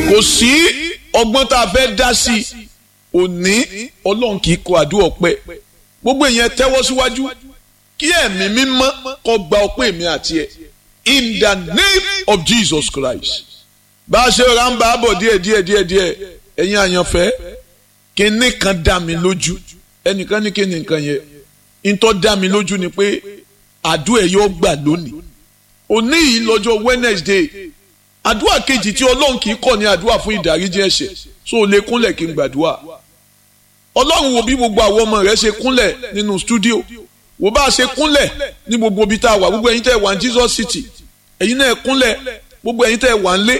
kò sí ọgbọ́n tá a fẹ́ dá sí i òní ọlọ́run kì í kọ àdúrà ọpẹ́ gbogbo èèyàn tẹ́wọ́ síwájú kí ẹ̀mí mímọ́ kó gba ọpẹ́ mi àti ẹ̀ in the name of Jesus Christ bá a ṣe ra ń bá a bọ̀ díẹ̀ díẹ̀ díẹ̀ díẹ̀ ẹ̀yin àyànfẹ́ kíní kan dá mi lójú ẹnìkan ní kíní nǹkan yẹn ntọ́ dá mi lójú ni pé àdúrà yóò gbà lónìí òní yìí lọ́jọ́ Wednesday àdúrà kejì tí ọlọ́run kì í kọ̀ ní àdúrà fún ìdáríjì ẹ̀ṣẹ̀ so lè kúnlẹ̀ kí n gbàdúrà ọlọ́run wo bí gbogbo àwọn ọmọ rẹ̀ ṣe kúnlẹ̀ nínú stúdíò wo bá a ṣe kúnlẹ̀ ní gbogbo ibi tá a wà gbogbo ẹ̀yin tẹ́ ẹ wà ní Jesus City ẹ̀yin náà kúnlẹ̀ gbogbo ẹ̀yin tẹ́ ẹ wà ń lé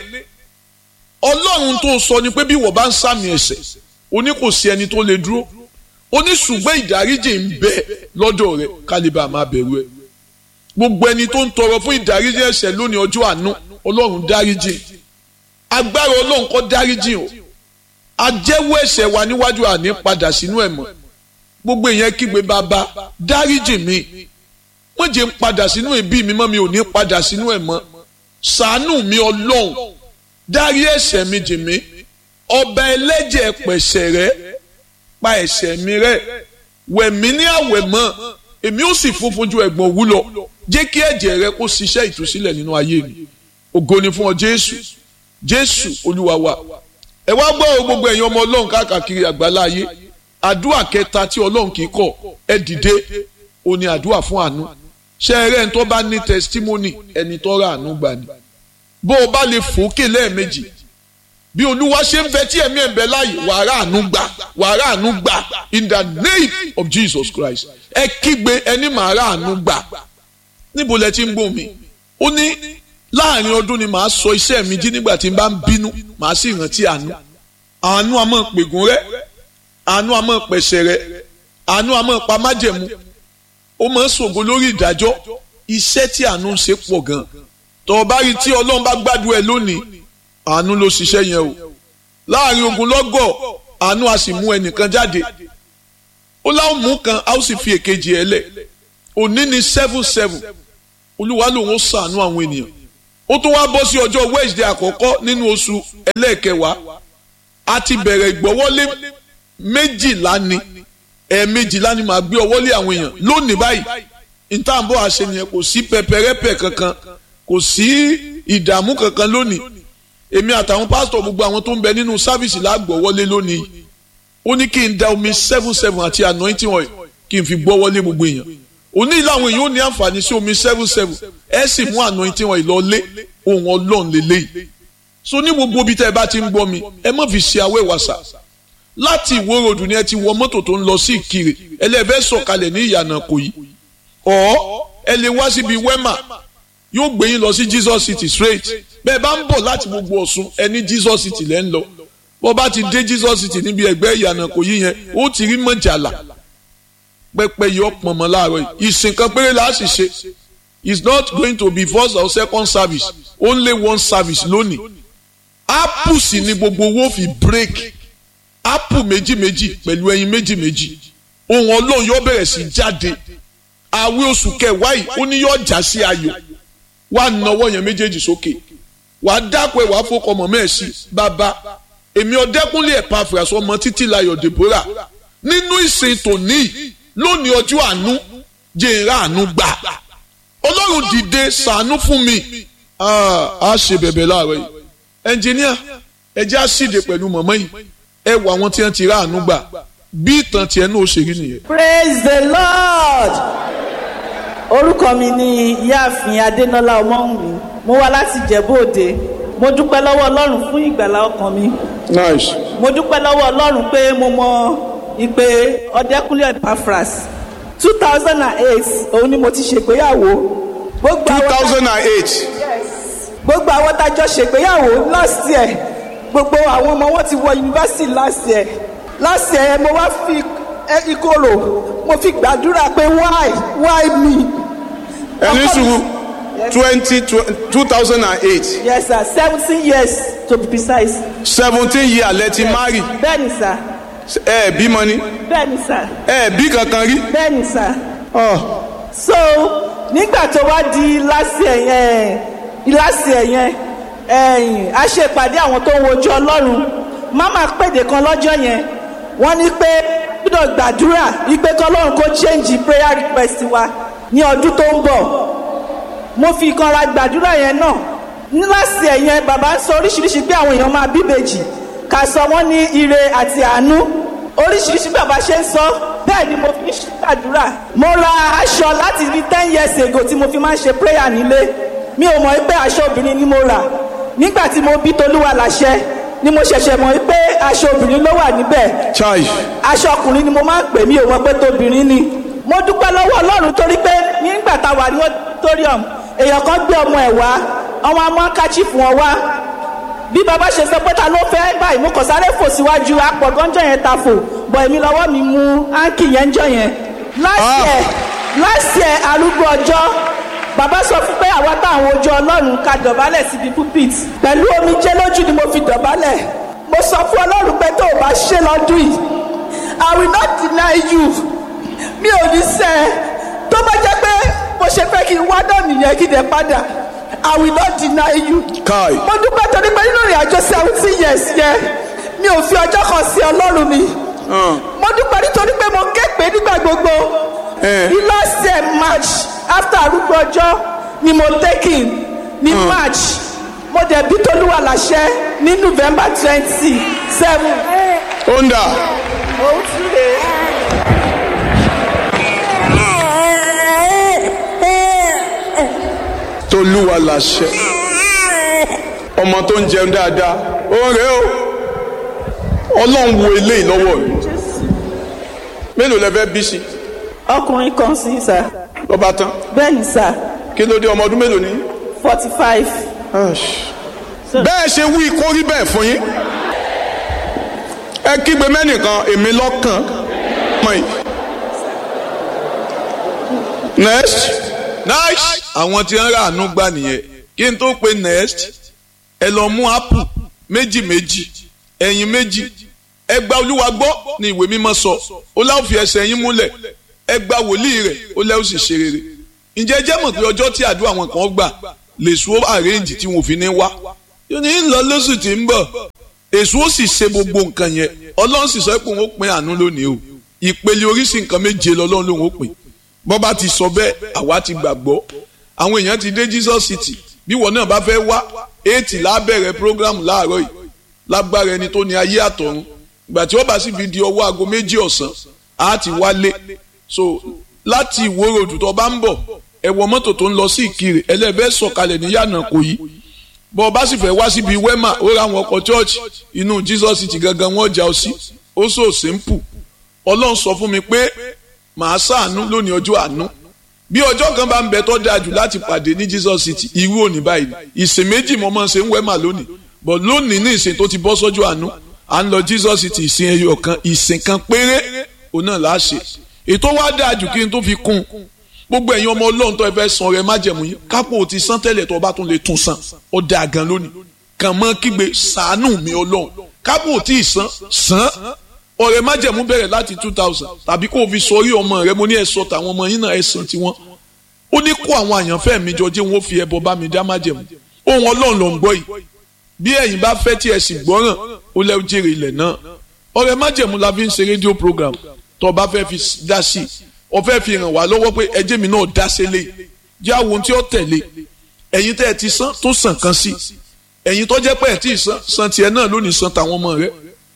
ọlọ́run tó sọ ni pé bí wọ́n bá ń sàmì ẹ̀ṣẹ̀ o ní kò sí ẹni tó lè dúró o ní ṣùgbọ́n ìdáríjì ń bẹ lọ́dọ̀ rẹ̀ kálíbà máa bẹ̀rù ẹ̀ gbogbo ẹni tó ń tọrọ fún ìdáríjì ẹ̀ṣẹ̀ lónìí ọjọ́ àánú ọlọ́run dáríjì agbára ọlọ́run kó dáríjì o ajẹ́wọ́ ẹ̀ṣẹ̀ wa níwájú àní padà sínú ẹ̀ mọ́ gbogbo èèyàn kígbe bàbá dáríjì mi wọ́n jẹ́ ń padà sínú ẹbí mi mọ́ mi ò ní padà sínú ẹ̀ mọ́ ṣàánú mi ọlọ́run dárí ẹ̀ṣẹ̀ mi jì mí ọba ẹlẹ́jẹ̀ pẹ̀ṣẹ̀ rẹ́ pa ẹ̀ṣẹ̀ mi rẹ́ wẹ̀ mí ní àwẹ̀ mọ́ èmi ó sì funfun ju ẹ̀gbọ̀n òwú lọ jẹ́ kí ẹ̀jẹ̀ rẹ kó ṣiṣẹ́ ìtúsílẹ̀ nínú ayé mi ògo ni fún ọ jésù jésù olúwa wa ẹ wá gbọ́ ọ gbogbo ẹ̀yin ọmọ ọlọ́run káàkiri àgbálá ayé àdúrà kẹta tí ọlọ́run kì í kọ̀ ẹ dìde ó ní àdúrà fún àánú ṣé ẹ rẹ́ ẹni tó bá ní testimony ẹni tó ra àánú gbà ni bó o bá lè fòókè lẹ́ẹ̀mejì bí olúwa ṣe ń bẹ tí ẹ̀mí ẹ̀ ń bẹ láàyè wàrà àánú gbà wàrà àánú gbà in the name of Jesus Christ ẹ kígbe ẹni màá rà àánú gbà níbo lẹ ti ń gbọ́ mi ó ní láàrin ọdún ni màá sọ iṣẹ́ mi jí nígbà tí n bá ń bínú màá sì rántí àánú àánú a máa pègùn rẹ àánú a máa pẹ̀sẹ̀ rẹ àánú a máa pa májẹ̀mú ó máa ń ṣògo lórí ìdájọ́ iṣẹ́ tí àánú ń ṣe pọ̀ gan tọ́ ọ bá rí tí ọlọ́run bá gbádùn ẹ lónìí àánú ló ṣiṣẹ́ yẹn o láàrin ogun lọ́gọ̀ àánú a sì mú ẹnìkan jáde ó láwọn mú kan a ó sì fi èkejì ẹ lẹ̀ òní ni seven seven olúwa lòun ó ṣàánú àwọn ènìyàn ó tún wá bọ́ sí ọjọ́ Wednesday àkọ́kọ́ nínú oṣù ẹlẹ́ẹ̀kẹwàá a ti bẹ̀rẹ̀ ìgbọ́wọ́lé méjìlá ni ẹ̀ẹ̀mejìlá ni màá gbé ọwọ́lé àwọn èèyàn lónìí báyìí ìtàǹbọ̀ àṣẹ nìyẹn kò sí pẹpẹrẹpẹ kankan kò sí ìdààmú kankan lónìí èmi àtàwọn pásítọ̀ gbogbo àwọn tó ń bẹ nínú sáfìsì lágbọ̀wọ́lé lónìí ó ní kí n da omi seven seven àti anointing oil kí n fi gbọ́wọ́lé gbogbo èèyàn òní làwọn èèyàn ó ní àǹfààní sí omi seven seven ẹ sì mú anointing oil lọ lé ohun ọlọ́run lélẹ́yìí so ní gbogbo ibi tẹ́ ẹ bá ti ń gbọ́ mi ẹ má fi ṣe awẹ́ wàsà láti ìwó ròdù ni ẹ ti wọ mọ́tò tó ń lọ sí ìkirè ẹlẹ́fẹ́ sọ̀kalẹ̀ ní ìyànà kò yí ọ̀ ẹ lè wá síbi wẹ́mà yóò gbé yín lọ sí Jesus City straight bẹ́ẹ̀ bá ń bọ̀ láti gbogbo Ọ̀ṣun ẹ ní Jesus City lẹ́ ń lọ bọ́ bá ti dé Jesus City níbi ẹgbẹ́ ìyànà kò yí yẹn ó ti rí mọ̀jàlá pẹpẹ yọ pọnmọ láàárọ̀ yìí ìsìn kan péré la sì ṣe it's not going to be first or second service only one service lónìí apple sì ni gbogbo owó fi break apple méjì méjì pẹ̀lú ẹyin méjì méjì ohun ọlọ́run yóò bẹ̀rẹ̀ sí jáde àwẹ̀ oṣù kẹwàá yìí ó ní yóò já sí ayọ̀ wà náwó yẹn méjèèjì sókè wà á dápẹ́ wà á fọkọ mọ̀ mẹ́ẹ̀sì bàbá èmi ọ̀dẹ́kúnlé ẹ̀pá àfúrásọ ọmọ títí láyọ̀ Deborah nínú ìsìn tòní lónìí ọjọ́ àánú jẹ́nra àánú gbà ọlọ́run dìde ṣàánú fún mi a ṣe bẹ̀bẹ̀ láàárọ̀ yìí ẹnjìníà ẹ jẹ́ àṣìdè pẹ̀lú mọ̀mọ́ yìí ẹ wọ àwọn tí wọ́n ti rà àánú gbà bí ìtàn tiẹ̀ náà ó ṣe rí nìyẹn. praise the lord orúkọ mi ni ìyáàfin adénọlá ọmọwùnmí mo wá láti ìjẹ̀bú òde mo dúpẹ́ lọ́wọ́ ọlọ́run fún ìgbàlá ọkàn mi nice. mo dúpẹ́ lọ́wọ́ ọlọ́run pé mo mọ ìpè ọ̀dẹ́kúnlé Epaphras two thousand and eight òun ni mo ti ṣègbéyàwó. gbogbo two àwọn tá- thousand and eight gbogbo àwọn tájọ ṣègbéyàwó last year gbogbo àwọn ọmọ wọn ti wọ yunifásitì last year last year mo wá fi ẹ, ìkorò mo fi gbàdúrà pé why why me. ẹni Ọkọ mi- sùúrù twenty two thousand and eight yes sir seventeen years to be precise. seventeen years lẹ ti marry bẹ́ẹ̀ni sir ẹ bímọ ni bẹ́ẹ̀ni sir ẹ bí kankan rí. bẹ́ẹ̀ni sir. Oh. so nígbà tó wá di last year yẹn last year yẹn ẹ̀yìn a ṣe ìpàdé àwọn tó ń wojú ọlọ́run mama pèdè kan lọ́jọ́ yẹn wọ́n ní pé gbọ́dọ̀ gbàdúrà wípé kọ́lọ́run kó change prayer request wa ní ọdún tó ń bọ̀ mo fi ìkanra gbàdúrà yẹn náà níláàsì ẹ̀yẹn bàbá ń sọ oríṣiríṣi pé àwọn èèyàn máa bíbejì ká sọ wọ́n ní ire àti àánú oríṣiríṣi bàbá ṣe ń sọ bẹ́ẹ̀ ni mo fi ń ṣàdúrà mo ra aṣọ láti bí ten years ago tí mo fi máa ń ṣe prayer nílé mi ò mọ̀ pé aṣọ obìnrin ni mo rà nígbà tí mo bí tolúwa láṣẹ ni mo ṣẹ̀ṣẹ̀ mọ̀ pé aṣọ obìnrin ló wà níbẹ̀ chai aṣọ ọkùnrin ni mo máa ń pè mí ò mọ̀ pé tóbìnrin ni mo dúpẹ́ lọ́wọ́ ọlọ́run torí pé nígbà tá a wà ní auditorium èèyàn kan gbé ọmọ ẹ̀ wá ọmọ amọ́ káchí fún ọ wá bí bàbá ṣe sọ pé ta ló fẹ́ báyìí mo kàn sáré fò síwájú apọ̀ gánjọ́ yẹn ta fò bọ̀ èmi lọ́wọ́ mi mú áńkì yẹn ń jọ yẹn last year last year arúgbó ọjọ́ bàbá sọ fún pé àwa táwọn ojú ọlọ́run ká dọ̀bálẹ̀ síbi pulpit pẹ̀lú omijé lójú ni mo fi dọ̀bálẹ̀ mo sọ fún ọlọ́run pé tó o bá ṣe lọ́dún yìí i will not deny you mi ò ní sẹ́ ẹ tó bá jẹ́ pé mo ṣe fẹ́ kí n wá náà nìyẹn kí n dẹ̀ padà i will not deny you kai mo dúpẹ́ torí pé nínú ìrìn àjò seventeen years yẹn mi ò fi ọjọ́ kan sí ọlọ́run mi mo dúpẹ́ nítorí pé mo ké pé nígbà gbogbo Eh. ní last year march after arúgbó ọjọ́ ni mo taking ní march mo dẹ̀ bí tolúwa láṣẹ ní november twenty seven. onda òun tún lè. tolúwa làṣẹ ọmọ tó ń jẹun dáadáa ó rẹ o ọlọ́run wo eléyìí lọ́wọ́ rẹ mélòó lẹ fẹ́ bí sí ọkùnrin kan sí sà lọ́ba tán bẹ́ẹ̀ ni sà kí ló dé ọmọ ọdún mélòó ní. forty five. bẹ́ẹ̀ ṣe wí kó rí bẹ́ẹ̀ fún yín ẹ kígbe mẹ́nìkan èmi lọ́kàn mọ̀ yìí. next nice. àwọn tí ń ra àánú gbà nìyẹn kí n tó pe next ẹ lọ mú apple méjì méjì ẹyin méjì ẹ gba olúwa gbọ́ ní ìwé mímọ́ sọ ó láwọn fi ẹsẹ̀ yín múlẹ̀ ẹ gba wòlíì rẹ̀ ó lẹ́wọ́ sì ṣe rere ǹjẹ́ ẹ jẹ́ mọ̀ pé ọjọ́ tí àdúrà wọn kan gbà lè sùn ó àrẹ́ǹjì tí wọn ò fi ní wá yóò ní lọ lóṣù tí ń bọ̀ èso ó sì ṣe gbogbo nǹkan yẹn ọlọ́run sì sọ pé òun ó pín àánú lónìí o ìpele oríṣi nǹkan méje lọ́lọ́run lòun ó pín bọ́ bá ti sọ bẹ́ẹ̀ àwa ti gbàgbọ́ àwọn èèyàn ti dé Jesus City bí wọn náà bá fẹ́ wá eighty lábẹ̀rẹ̀ program láàárọ̀ yìí lágbára ẹni tó ní ayé àtọ̀run ìgbà tí wọ́n bá sì fi di ọwọ́ aago méjì ọ̀sán á ti wálé so láti ìwó ròdù tó bá ń bọ̀ ẹ wọ mọ́tò tó ń lọ sí ìkirè ẹlẹ́fẹ́ sọ̀kalẹ̀ ní yànnà kò yí bọ́ ọ bá sì fẹ́ wá síbi wema ó ra àwọn ọkọ̀ church inú Jesus City gangan wọ́n jà ọ sí ó so simple ọlọ́run sọ fún mi pé màá ṣàánú lónìí ọjọ́ àánú bí ọjọ́ kan bá ń bẹ tó dáa jù láti pàdé ní Jesus City irú òní báyìí ìsìn méjì mo máa ń ṣe ń wẹ́mà lónìí but lónìí ní ìsìn tó ti bọ́ sọ́jọ́ àánú à ń lọ Jesus City ìsìn ẹyọ kan ìsìn kan péré òun náà là á ṣe ètò wa dáa jù kí n tó fi kún un gbogbo ẹ̀yin ọmọ ọlọ́run tó ẹ fẹ́ san ọrẹ májẹ̀mú yín kápò ti san tẹ́lẹ̀ tó bá tún lè tún san ó dáa gan lónìí kàn mọ́ kígbe ṣàánú mi ọlọ́run kápò tí ì san san ọrẹ májẹ̀mú bẹ̀rẹ̀ láti two thousand tàbí kó o fi sọrí ọmọ rẹ mo ní ẹ sọ tàwọn ọmọ yín náà ẹ san tiwọn ó ní kó àwọn àyànfẹ́ mi jọ jẹ́ wọn ó fi ẹbọ bá mi dá májẹ̀mú ohun ọlọ́run ló ń gbọ́ yìí bí ẹ̀yin bá fẹ́ tí ẹ sì gbọ́ràn ó lẹ́ jèrè ilẹ̀ náà ọrẹ májẹ̀mú la fi ń ṣe rédíò program tó o bá fẹ́ fi dá sí i o fẹ́ fi ràn wá lọ́wọ́ pé ẹjẹ́ mi náà dá sílé jẹ́ àwọn ohun tí ó tẹ̀lé ẹ̀yin tẹ́ ẹ ti san tó san kan sí ẹ̀yin tó jẹ́ pé ẹ̀ tí ì san san tiẹ̀ náà lónìí san tàwọn ọmọ rẹ̀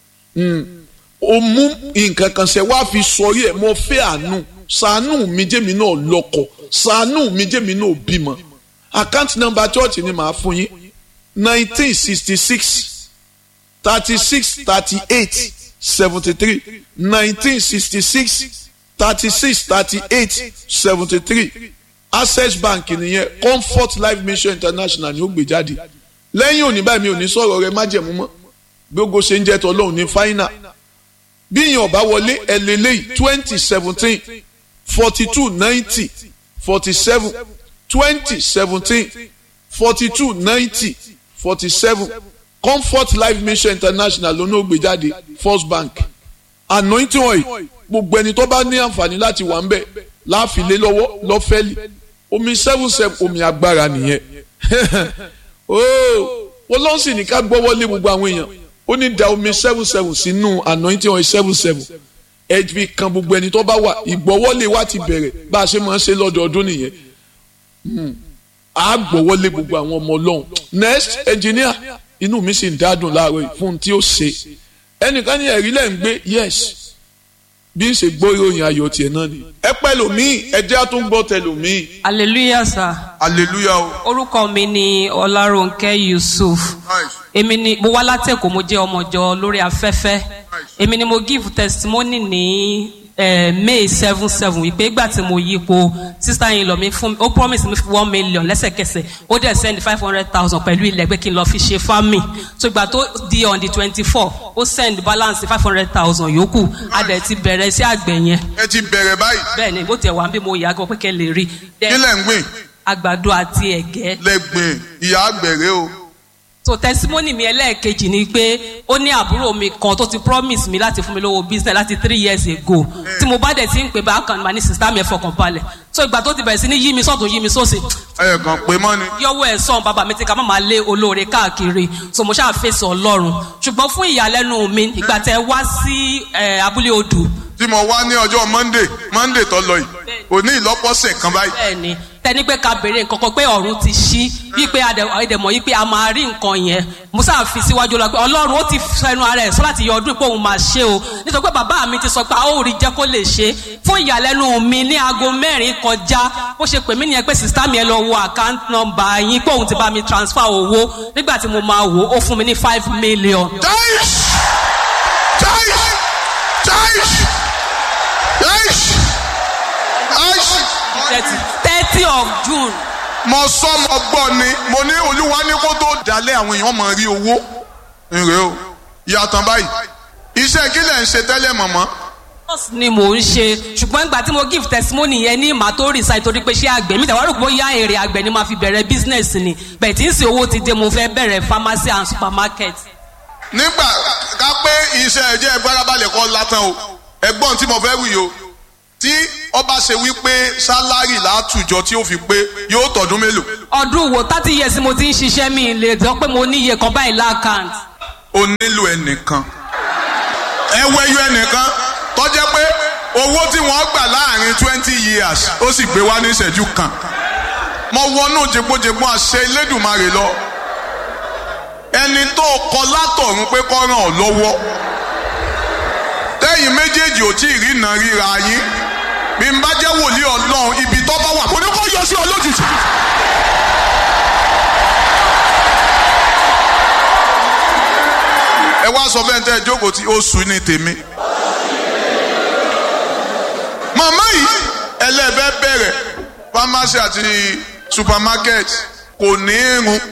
o mú nǹkan kan ṣe wá fi sọrí ẹ̀ mo fẹ́ àánú ṣàánú mi jẹ́mi náà lọ́kọ ṣàánú mi jẹ́mi náà bímọ account number church ni màá fún yín nineteen sixty six thirty six thirty eight seventy three nineteen sixty six thirty-six thirty-eight seventy-three access bank nìyẹn comfort life mission international ni ó gbé jáde lẹ́yìn òní báyìí mi ò ní sọ̀rọ̀ rẹ májẹ̀mú mọ́ gbogbo ṣe ń jẹ́ tọ́lọ́hún ní fáínà bí ìyẹn ọ̀bá wọlé ẹlẹ́lẹ́yìí twenty seventeen forty two ninety forty seven twenty seventeen forty two ninety forty seven comfort life mission international ló ní ó gbé jáde first bank anointing oil gbogbo ẹni tó bá ní àǹfààní láti wà ń bẹ̀ láàfin lé lọ́wọ́ lọ́fẹ́lì omi seven seven omi agbára nìyẹn ooo ọlọ́run sì ní ká gbọ́wọ́lé gbogbo àwọn èèyàn ó ní da omi seven seven sínú anointing oil seven seven ẹ fi kan gbogbo ẹni tó bá wà ìgbọ́wọ́lé wa ti bẹ̀rẹ̀ bá a ṣe máa ń ṣe lọ́dọọdún nìyẹn a gbọ́wọ́lé gbogbo àwọn ọmọ ọlọ́run next engineer inú mi sì ń dádùn láàárọ̀ yìí fún un tí ó ṣe ẹnìkan ní ẹ̀rí lẹ́ ń gbé yes bí n ṣe gbọ́ ìròyìn ayọ̀ tiẹ̀ náà ni. ẹ pẹ́ lòmíì ẹjẹ́ á tún gbọ́ tẹ lòmíì. hallelujah sir hallelujah o. orúkọ mi ni ọlárónkẹ́ yusuf èmi ni mo wá látẹ̀kọ́ mo jẹ́ ọmọjọ lórí afẹ́fẹ́ èmi ni mo give testimony ní eh, may seven seven wípé ìgbà tí mo yípo sister yìí lọ mi fún ó promise mi one million lẹ́sẹ̀kẹsẹ̀ ó dẹ̀ send five hundred thousand pẹ̀lú ilẹ̀ pé kí n lọ fi ṣe farming so ìgbà tó di on the twenty four ó send balance five hundred thousand yòókù a dẹ̀ ti bẹ̀rẹ̀ sí àgbẹ̀ yẹn ẹ ti bẹ̀rẹ̀ báyìí bẹ́ẹ̀ ni bó tiẹ̀ wá bí mo yà á gan pé kẹ́ lè rí kí lẹ̀ ń gbìn àgbàdo àti ẹ̀gẹ́ lẹ́gbìn ìyá àgbẹ̀rẹ̀ o. so testimony mi ẹlẹ́ẹ̀kejì ni pé ó ní àbúrò mi kan tó ti promise mi láti fún mi lówó business láti three years ago tí mo bá dẹ̀ ti ń pè bákan ní ma ní sista mi ẹ̀ fọkàn balẹ̀ so ìgbà tó ti bẹ̀rẹ̀ sí ní yí mi sọ́tún yí mi sósì ẹ kàn pé mọ́ ni. yọwọ́ ẹ̀ sọ̀n bàbá mi ti ká má máa lé olóore káàkiri so mo ṣáà fèsì ọlọ́run ṣùgbọ́n fún ìyàlẹ́nu mi ìgbà tẹ wá sí eh, abúlé odù tí mo wá ní ọjọ́ monday monday tó lọ yìí òní ìlọ́pọ̀sẹ̀ kan báyìí. bẹ́ẹ̀ni tẹni pé ká béèrè nǹkan kan pé ọ̀run ti ṣí wípé àdèmọ̀ yìí pé a máa rí nǹkan yẹn musa fi síwájú lọ pé ọlọ́run ó ti fẹnu ara ẹ̀ sọ láti yọ ọdún pé òun máa ṣe o nítorí pé bàbá mi ti sọ pé a ó rí jẹ́ kó lè ṣe fún ìyàlẹ́nu mi ní aago mẹ́rin kọjá bó ṣe pè mí nìyẹn pé sista mi ẹ lọ wo account number yín pé òun ti bá mi transfer owó nígbà tí mo máa wò ó fún mi ní five million. Jaish! Jaish! Jaish! Jaish! Jaish! thirty of june mo sọ mo gbọ́ ni mo ní olúwa ní kó tó dalẹ̀ àwọn èèyàn mọ̀ rí owó nre o ìyàtọ̀ báyìí iṣẹ́ kí lẹ̀ ń ṣe tẹ́lẹ̀ mọ̀mọ́ nurse ni mò ń ṣe ṣùgbọ́n ìgbà tí mo give testimony yẹn ní màá tó resign torí pé ṣé àgbẹ̀ mi tẹ̀wá rò pé ó yá èrè àgbẹ̀ ni màá fi bẹ̀rẹ̀ business ni bẹ̀ẹ̀ tí ń sin owó ti dé mo fẹ́ bẹ̀rẹ̀ pharmacy and supermarket. nígbà ká pé iṣẹ́ ẹ̀jẹ̀ ìfarabalẹ̀ kọ́ látàn o ẹ̀gbọ́n tí mo fẹ́ wí o tí ọba ṣe wípé sálárì látùjọ tí ó fi pé yóò tọdún mélòó ọdún wo thirty years mo ti ń ṣiṣẹ́ mi lè sọ pé mo ní iye kan báyìí lákàntì. o nílò ẹnìkan ẹ wẹ́yọ ẹnìkan tó jẹ́ pé owó tí wọ́n gbà láàrin twenty years ó sì gbé wá ní ìṣẹ́jú kan mo wọnú jẹgbójẹgbó àṣẹ Elédùmarè lọ ẹni tó kọ látọ̀run pé kó ràn ọ́ lọ́wọ́ tẹ́yìn méjèèjì ò tí ì rí iná ríra yín bí n bá jẹ́ wòlíì Ọlọ́run ibi tó bá wà kò ní kó yọ sí ọ lójijì. ẹ wá sọ fẹ́ tẹ́ ẹ jókòó tí oṣù ní tèmi. màmá yìí ẹlẹ́bẹ̀ bẹ̀rẹ̀ pharmacy àti supermarket kò ní irun.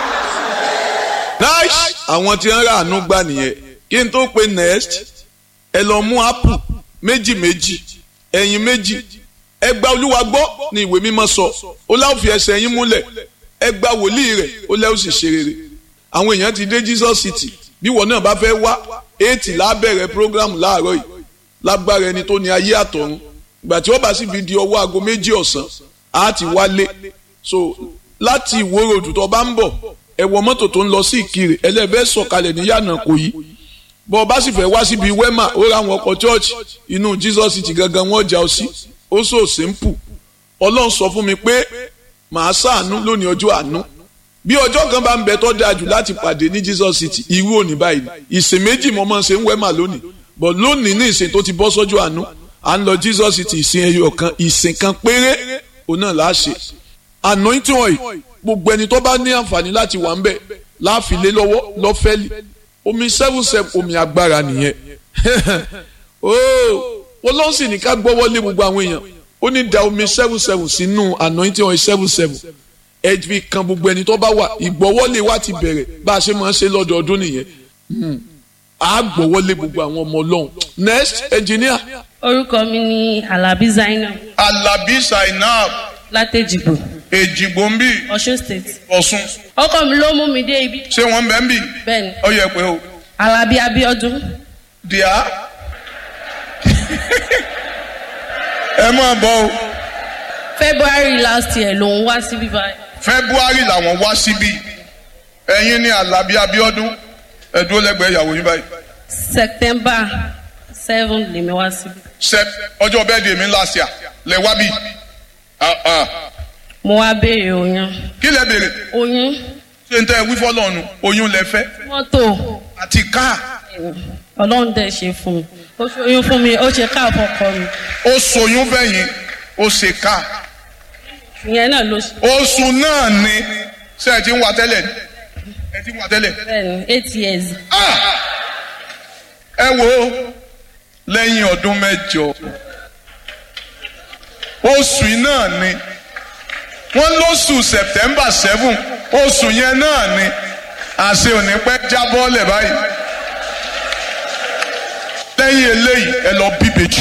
nice àwọn tí ń rà àánú gbà nìyẹn kí n tó pe next ẹ lọ mú apple méjì méjì ẹyin méjì ẹ gba olúwa gbọ́ ní ìwé mímọ́ sọ ó láwọn fi ẹsẹ̀ yín múlẹ̀ ẹ gba wòlíì rẹ̀ ó lẹ́wọ́ sì ṣe rere àwọn èèyàn ti dé Jesus City bí wọn náà bá fẹ́ wá eighty lábẹ̀rẹ̀ program láàárọ̀ yìí lágbára ẹni tó ní ayé àtọ̀run ìgbà tí wọ́n bá sì fi di ọwọ́ aago méjì ọ̀sán á ti wálé so láti ìwó ròdù tó bá ń bọ̀ ẹ wọ mọ́tò tó ń lọ sí ìkirè ẹlẹ́fẹ́ sọ̀kalẹ̀ ní yànnà kò yí bọ́ ọ bá sì fẹ́ wá síbi wema ó ra àwọn ọkọ̀ church inú Jesus City gangan wọ́n jà ọ sí ó so simple ọlọ́run sọ fún mi pé màá ṣàánú lónìí ọjọ́ àánú bí ọjọ́ kan bá ń bẹ tó dáa jù láti pàdé ní Jesus City irú òní báyìí ìsìn méjì mo máa ń ṣe ń wema lónìí but lónìí ní ìsìn tó ti bọ́ sọ́jọ́ àánú à ń lọ Jesus City ìsìn ẹyọ kan ìsìn kan péré òun náà láà ṣe anointing oil gbogbo ẹni tó bá ní àǹfààní láti wà ń bẹ̀ láàfin lé lọ́wọ́ lọ́fẹ́lì omi seven seven omi agbára nìyẹn ooo ọlọ́run sì ní ká gbọ́wọ́ lé gbogbo àwọn èèyàn ó ní da omi seven seven sínú anointing oil seven seven ẹ fi kan gbogbo ẹni tó bá wà ìgbọ́wọ́lé wa ti bẹ̀rẹ̀ bá a ṣe máa ń ṣe lọ́dọọdún nìyẹn a gbọ́wọ́lé gbogbo àwọn ọmọ ọlọ́run next engineer. orúkọ mi ni alabi zainab Alabi Zainab látẹjìgbò Èjìgbò ń bì ọ̀ṣun state Ọ̀ṣun ọkọ mi ló mú mi dé ibi ṣé wọ́n ń bẹ́ ń bì bẹ́ẹ̀ni ó yẹ pé o alabi abiodun díà ẹ máa bọ̀ o february last year lòun wá síbí báyìí February làwọn wá síbí ẹ̀yin ni alábí abíọ́dún ẹ̀dúró lẹ́gbẹ̀ẹ́ ìyàwó yín báyìí september seven lèmi wá síbi. sep ọjọ́ bẹ́ẹ̀ di èmi last year lẹ wá bí Ah, ah. mo wá béèrè oyún kí lẹ béèrè oyún ṣé n tẹ́ ẹ wí fọ́lọ́run oyún lẹ fẹ́ mọ́tò àti káà ọlọ́run dẹ̀ ṣe fún mi ó ṣe oyún fún mi ó ṣe káàbọ̀ kọ mi ó soyún fẹ̀yìn ó ṣe káà ìyẹn náà ló ṣe oṣù náà ni ṣé ẹ ti ń wá tẹ́lẹ̀ ni ẹ ti ń wá tẹ́lẹ̀ bẹ́ẹ̀ ni eight years Ah! ẹ wo lẹ́yìn ọdún mẹ́jọ oṣù yìí náà ni wọ́n lóṣù september seven oṣù yẹn náà ni àṣẹ òní pẹ́ jábọ́ lẹ̀ báyìí lẹ́yìn eléyìí ẹ lọ bí bèjì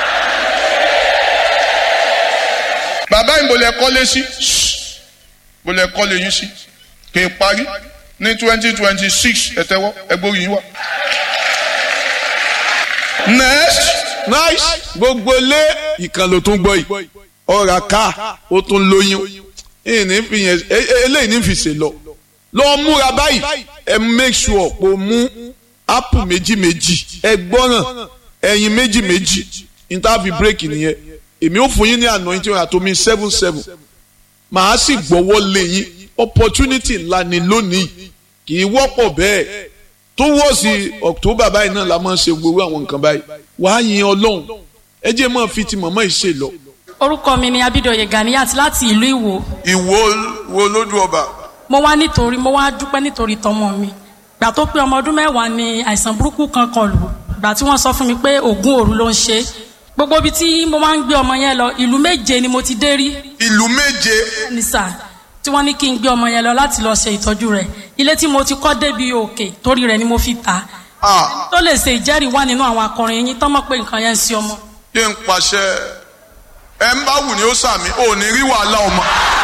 bàbá ìbòlẹ̀ kọ́lé sí ìbòlẹ̀ kọ́lé yín sí kì í parí ní twenty twenty six ẹ tẹ́wọ́ ẹ gbórí yín wá. next nice gbogbo lé ìkànnì tó ń gbọ́ yìí ọ̀rà ká ó tún lóyún ìní fi yẹn e- e- eléyìí ní fi ṣe lọ lọ múra báyìí ẹ make sure pé o mú apple méjì méjì ẹ gbọ́ràn ẹyin méjì méjì interview break nìyẹn èmi ò fún yín ní anointing àtomi seven seven màá sì gbọ́wọ́ lé yín opportunity ńlá ni lónìí kì í wọ́pọ̀ bẹ́ẹ̀ tó wọ́ sí october báyìí náà la máa ń ṣe gbogbo àwọn nǹkan báyìí wàá yin ọlọ́run ẹ jẹ́ máa fi ti mọ̀mọ́ ìṣe lọ. orúkọ mi ni abidoye ganiyat láti ìlú ìwò ìwo wo lójú ọba mo wá nítorí mo wá dúpẹ́ nítorí tọmọ mi gbà tó pé ọmọ ọdún mẹ́wàá ni àìsàn burúkú kan kọlù gbà tí wọ́n sọ fún mi pé oògùn òru ló ń ṣe gbogbo ibi tí mo máa ń gbé ọmọ yẹn lọ ìlú méje ni mo ti dé rí ìlú méje ní sà tí wọ́n ní kí n gbé ọmọ yẹn lọ láti lọ ṣe ìtọ́jú rẹ̀ ilé tí mo ti kọ́ débi òkè torí rẹ̀ ni mo fi tà á Ah, tó lè ṣe ìjẹ́rìí wá nínú àwọn akọrin yín tọ́mọ̀ pé nǹkan yẹn ń ṣe ọmọ. kí n pàṣẹ ẹ ń bá wù ní ó sàmì ò ní rí wàhálà ọmọ.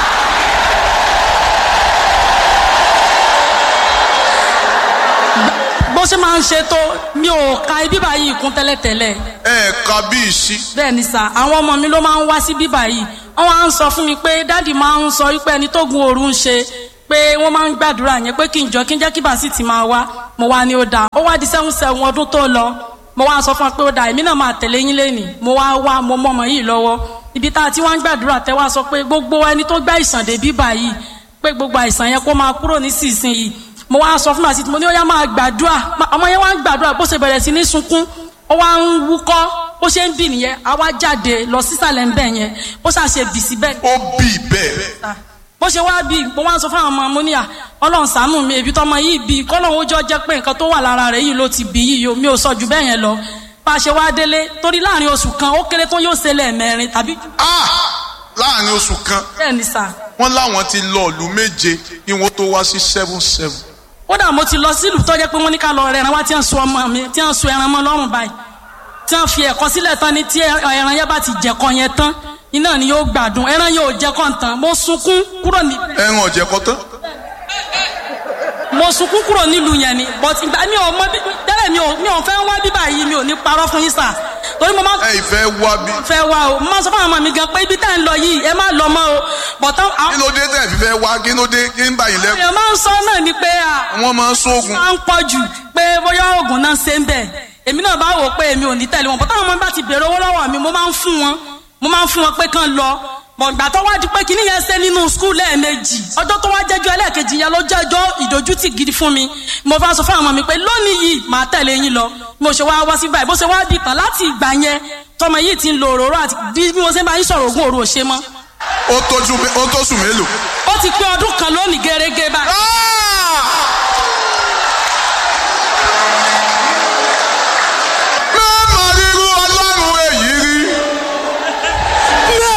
bó ṣe máa ń ṣe tó mi ò ka ibi báyìí kún tẹ́lẹ̀tẹ́lẹ̀ ẹ ka bí ìsí bẹ́ẹ̀ ni sà àwọn ọmọ mi ló máa ń wá sí bíbà yìí wọ́n máa ń sọ fún mi pé dáàdì máa ń sọ wípé ẹni tó gun òru ń ṣe pé wọ́n máa ń gbàdúrà yẹn pé kí n jọ kí n jẹ́ kí bàásì ti máa wá mo wá ní ó dáa ó wá di sẹ́hùn sẹ́hùn ọdún tó lọ mo wá sọ fún ọ pé ó dáa èmi náà máa tẹ̀lé yín lẹ́nìí mo wá wá mo mọ ọmọ yìí lọ́wọ́ ibi tá a ti wá ń gbàdúrà tẹ́ wá sọ pé gbogbo ẹni tó gbá ìsàn dé bíbà yìí pé gbogbo àìsàn yẹn kó máa kúrò nísinsìnyí mo wá sọ fún màsí mo ní ó yá máa gbàdúrà Ma- ọmọ yẹn wá ń gbàdúrà bó ṣe bẹ̀rẹ̀ sí ní sunkún ó wá ń wúkọ́ bó ṣe ń bì nìyẹn a wá jáde lọ sísàlẹ̀ ńbẹ̀ yẹn bó ṣàṣe bì síbẹ̀ ó bì bẹ́ẹ̀ ta bó ṣe wá bí mo wá ń sọ fún àwọn ọmọ mo ní à ọlọ́run ṣàánú mi èbí tọmọ yìí bí kọ́lọ́run ó jọ jẹ́ pé nǹkan tó wà lára rẹ̀ yìí ló ti bí yìí o mi ò sọ jù bẹ́ẹ̀ yẹn lọ bá a ṣe wá délé torí láàrin oṣù kan ó kéré tó yóò ṣe lẹ́ẹ̀mẹrin tàbí jù Ah, láàrin oṣù kan bẹ́ẹ̀ ni sà wọ́n láwọn ti lọ ìlú méje kí wọ́n tó wá sí seven seven. kódà mo ti lọ sílùú tó jẹ́ pé wọ́n ní ká lọ rẹ ẹran wá tí wọ́n sun ọmọ mi tí wọ́n sun ẹran mọ́ lọ́rùn báyìí tí wọ́n fi ẹ̀kọ́ sílẹ̀ tán ní tí ẹran yẹn bá ti jẹ̀kọ́ yẹn tán iná ni yóò gbádùn ẹran yóò jẹ̀kọ́ tán mo sunkún kúrò ní ẹran ọ̀jẹ̀ kọ́ tán. mo sunkún kúrò nílùú yẹn ni but ìgbà mi ò mọ bí tẹ́lẹ̀ mi ò mi ò fẹ́ wá bíbà yìí mi ò ní parọ́ fún yín sà torí mo máa ẹ ìfẹ́ wá bí. fẹ́ wá o mo máa sọ fún àwọn ọmọ mi gan pé ibi tá à ń lọ yìí ẹ má lọ mọ́ o bọ̀tán kí àwọn ló dé tẹ̀ fífẹ́ wá kí ló dé kí ń bá yín lẹ́kùn. èèyàn máa ń sọ náà ni pé à wọ́n máa ń sóògùn. máa ń pọ̀ jù pé bóyá oògùn náà ṣe ń bẹ̀ èmi náà bá wò pé èmi ò ní tẹ̀lé wọn bọ́tà àwọn ọmọ mi bá ti bèrè owó lọ́wọ́ mi mo máa ń fún wọn mo máa ń fún wọn pé kán lọ bọ̀gbà tó wá di pé kíní yẹn ṣe nínú skul lẹ́ẹ̀mejì ọjọ́ tó wá jẹ́jọ́ ẹlẹ́ẹ̀kejì yẹn ló jẹ́jọ́ ìdójútì gidi fún mi mo bá sọ fún àwọn ọmọ mi pé lónìí yìí màá tẹ̀lé yín lọ mo ṣe wá wá sí báyìí bó ṣe wá di tán láti ìgbà yẹn tọmọ yìí ti ń lo òróró àti bí mo ṣe bá yín sọ̀rọ̀ ògùn òru ò ṣe mọ́ ó tójú ó tó sùn mélòó. ó ti pé ọdún kan lónìí gẹ́gẹ́